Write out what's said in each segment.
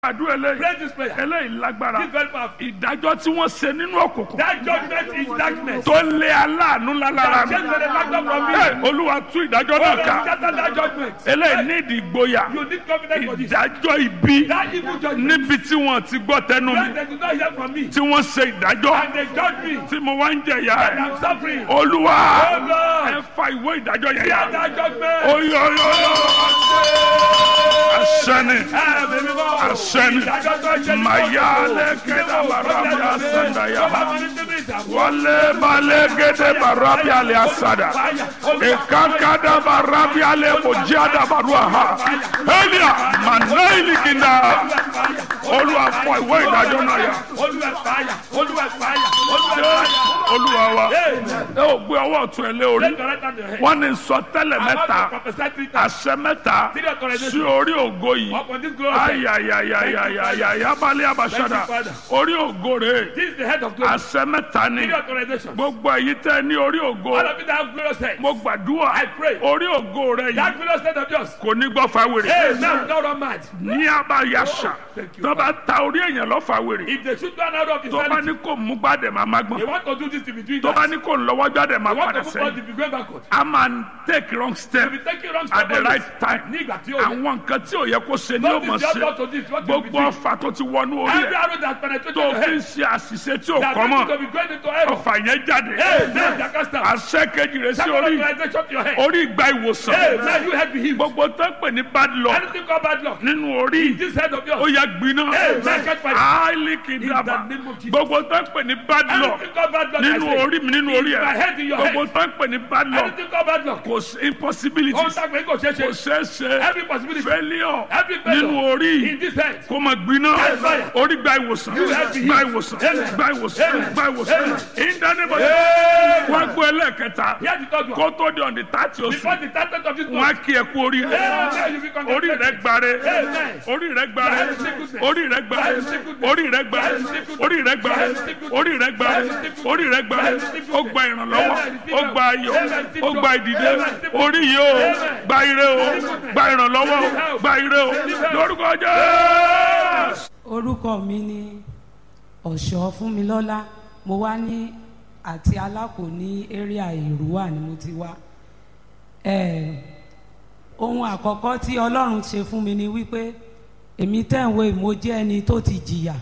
àdúrà eléyìí Pray this prayer. eléyìí lágbára This very powerful. ìdájọ́ tí wọ́n ṣe nínú òkùnkùn That judgment is darkness. tó lé aláàánú lálára mi Change the factor from me. Hey, olúwa tú ìdájọ́ Oh, náà Lord, ká scatter that judgment. eléyìí ní ìdí ìgboyà You need confidence for this. ìdájọ́ ibi That evil judgment. níbi tí wọ́n ti gbọ́ tẹnu When mi they do not hear from me. tí wọ́n ṣe ìdájọ́ And they judge me. tí mo wá ń jẹ̀yà And ẹ̀ I'm suffering. olúwa Oh, Lord. ẹ fa ìwé ìdájọ́ yẹn Hear yà that judgment. oyoyoyo asẹni Ah, baby, Lord. asẹni Ìdájọ́ tó ṣe ní mayale kókó. kẹdà barabi asandaya Tó bá máa ní síbi ìtàkùn. wale bale gede barabi ale asada ekankada barabi ale mojada baruaha elia manaili kinda olúwa fọ ìwé ìdájọ́ náà yà Olúwa fàyà. Olúwa fàyà. Olúwa fàyà. olúwa wa Amen. ẹ ò gbé ọwọ́ ọ̀tún ẹ lé orí Take the right hand to your head. wọ́n ní sọ tẹ́lẹ̀ I want mẹ́ta to prophesy three times. àṣẹ mẹ́ta Three authorizations. sí orí ògo yìí Upon this glorious head. ayayayayaya balẹ̀ abasada Thank you, Father. orí ògo rẹ̀ This is the head of glory. àṣẹ mẹ́ta ni Three authorizations. gbogbo èyí tẹ́ ní orí ògo All of you that have glorious head. mo gbàdúrà I pray. orí ògo rẹ̀ That yìí glorious head of yours. kò ní gbọ́ fáwèrè Hey, now don't run mad. ní abayasa Thank you, tó bá ta orí èèyàn lọ fáwèrè If they shoot one out of his tó bá sanity, ní kò mú gbàdẹ̀ máa má you gbọ́n want to do this to be doing tó bá that. ní kò lọ́wọ́ jáde máa You want padà to move forward sẹ́yìn to be going backward. a máa take wrong step You be taking wrong at the step right time Ní ìgbà tí ó yẹ. àwọn nǹkan tí ò yẹ kó ṣe ni ó Don't mọ̀ this job ṣe not to this. What you be gbogbo doing. ọfà tó ti wọnú orí Every ẹ arrow that penetrated tó your fi ń head. ṣe àṣìṣe tí ò That kọ́ means to mọ́ be going into error. ọfà yẹn jáde Hey, man, that cast out. àṣẹ kejì rẹ sí Second orí authorization to your head. orí ìgbà Hey, ìwòsàn man, you head be healed. gbogbo tó ń pè ní bad luck Anything called bad luck. nínú orí This head of ó yours. yẹ gbiná Hey, man, catch fire. áìlì In kìdàbà the name of Jesus. gbogbo tó ń pè ní bad luck Anything called bad luck. I nínú say. orí mi nínú orí In my ẹ head, in your gbogbo head. tó ń pè ní bad luck Anything called bad luck. kò sí impossibility Ó ń tàgbé kò ṣeé kò ṣe. ṣeé ṣe Every possibility. failure Every failure. nínú orí In this head. kó máa gbiná Yes, fire. orí gba ìwòsàn You have been gba healed. ìwòsàn Amen. gba ìwòsàn Amen. gba ìwòsàn Amen. ìdánimọ̀ Amen. wọ́n gbọ́ ẹlẹ́ẹ̀kẹta Here's the third one. kó tó di ọ̀dì tààtì oṣù Before the target of this wọ́n á month. kí ẹ kú orí rẹ Amen. You be orí rẹ congratulated. gbare Amen. orí rẹ gbare That is sickness. orí rẹ gbare That is sickness. orí rẹ gbare That is sickness. orí rẹ gbare That is sickness. orí rẹ gbare That is sickness. orí rẹ gbare That is sickness. ó gba ìrànlọ́wọ́ Amen. ó gba ayọ̀ Amen. ó gba ìdìde Amen. orí yìí ó Amen. gba ire ó gba ìrànlọ́wọ́ ó gba ire ó lórúkọ Jésù. orúkọ mi ni ọ̀ṣọ́ fúnmilọ́lá mo wá ní àti alákò ní area ìrúwà ni mo ti wá Eh, ohun àkọ́kọ́ tí ọlọ́run ṣe fún mi ni wípé èmi tẹ̀wé mo jẹ́ ẹni tó ti jìyà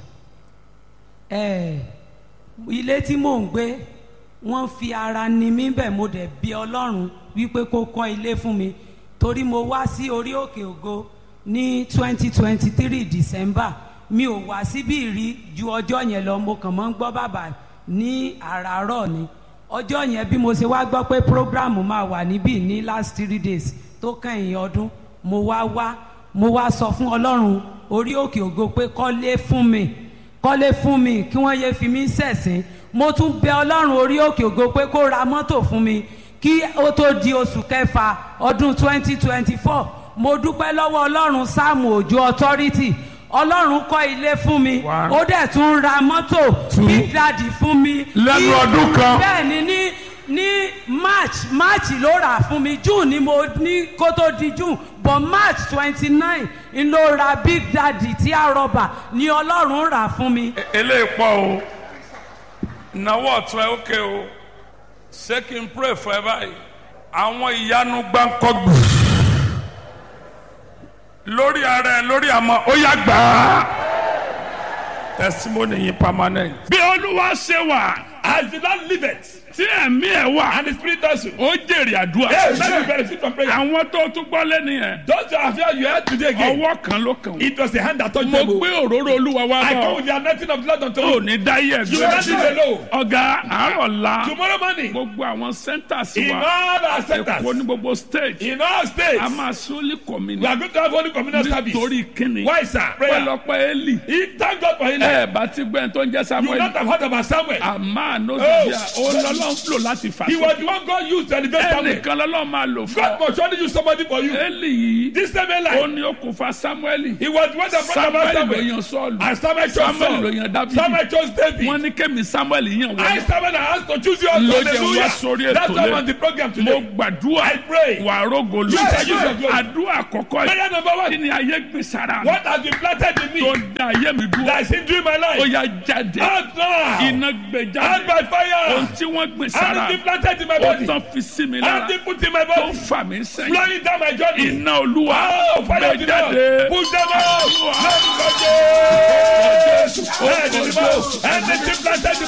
Eh, ilé tí mò ń gbé wọ́n fi ara ni mí bẹ̀ mo dẹ̀ bí ọlọ́run wípé kó kọ́ ilé fún mi torí mo wá sí orí òkè ògo ní twenty twenty three december mi ò wá síbí rí ju ọjọ́ yẹn lọ mo kàn mọ́ ń gbọ́ bàbà ní àràárọ̀ ni ọjọ́ yẹn bí mo ṣe wá gbọ́ pé program máa wà níbí ní last three days tó kẹ́yìn ọdún mo wá wá mo wá sọ fún ọlọ́run orí òkè ògo pé kọ́lé fún mi kọ́lé fún mi kí wọ́n yéé fi mí ṣẹ̀sín mo tún bẹ ọlọ́run orí òkè ògo pé kó ra mọ́tò fún mi kí ó tó di oṣù kẹfà ọdún 2024 mo dúpẹ́ lọ́wọ́ ọlọ́run sáàmù òjò authority ọlọ́run kọ́ ilé fún mi One. ó dẹ̀ tún ra mọ́tò Two. big daddy fún mi Lẹ́nu Ní- ọdún kan. bẹ́ẹ̀ ni ní ní march march ló rà fún mi june ni mo ní kó tó di june but march twenty nine n ló ra big daddy tí a rọba ni ọlọ́run rà fún mi. eléyìí pọ̀ o ìnáwó ọ̀tún ẹ̀ ókè o ṣé kí n pray fún ẹ báyìí àwọn ìyanu gbáǹkọ́gbù lórí ara ẹ lórí àmọ́ ó yá gbà á testimony yìí permanent. bí olúwa ṣe wà As the Lord liveth, tí ẹ̀mí ẹ̀ wà and the Spirit also. ó jèrè àdúrà. Hey, let me benefit from prayer. àwọn tó tún gbọ́ lẹ́nu yẹn Those that have heard you heard today again. ọwọ́ kan ló kàn wọ́n. It was the hand that touched mo them. gbé oh. òróró olúwa wá I come bọ̀ with the anointing of the Lord unto ò you. ní dáyé You will not leave ẹgbẹ́. alone. ọ̀gá àárọ̀ la Tomorrow morning, gbogbo àwọn centers in wa all our èkó ní centers, gbogbo state in all a states, máa sólì we kọ́mínì are going to have only communal service. nítorí kíni Why, sir? Prayer. pẹ̀lọ́pẹ́ eli If thank God for healing, ẹ bá ti gbẹ́ tó ń jẹ́ you will samuel not have heard about Samuel. àmà ànóbìyà òun lọ́lọ́run lò láti fà He was sókè the one God used to elevate Samuel. ẹnìkan lọ́lọ́run máa lò fún God ọ must surely use somebody for you. Élì yìí This same ó Eli, ní okùnfà Sámúẹ́lì he was the one that brought about Sámúẹ́lì ló Samuel. yan Sọ́ọ̀lù And Samuel chose Samuel ló Saul. yan Dábìdì Samuel chose David. wọ́n ní kémi Sámúẹ́lì yàn I wọ́n Samuel I asked to choose you as Ló jẹ́ hallelujah. wá sórí ètò That's why I'm lé. on the program mo today. gbàdúrà I pray. wà rógolo Yes, yes, yes. àdúrà àkọ́kọ́ yìí Prayer number kí one. ni ayé gbé sára mi What has been planted in tó me da ayé mi dúró that is hindering my ó life? yá jáde Out now. iná gbé Out jáde by ohun fire. tí wọ́n gbé sára Anything planted in my ó body. tán fi sí mi lára Anything put in my tó body. ń fà mí sẹ́yìn Blowing down my journey. iná olúwa Oh, fire gbé of the Lord. jáde Push them out. Olúwa. Let me go. Jésù, Let me orúkọ go. Jésù. Anything planted in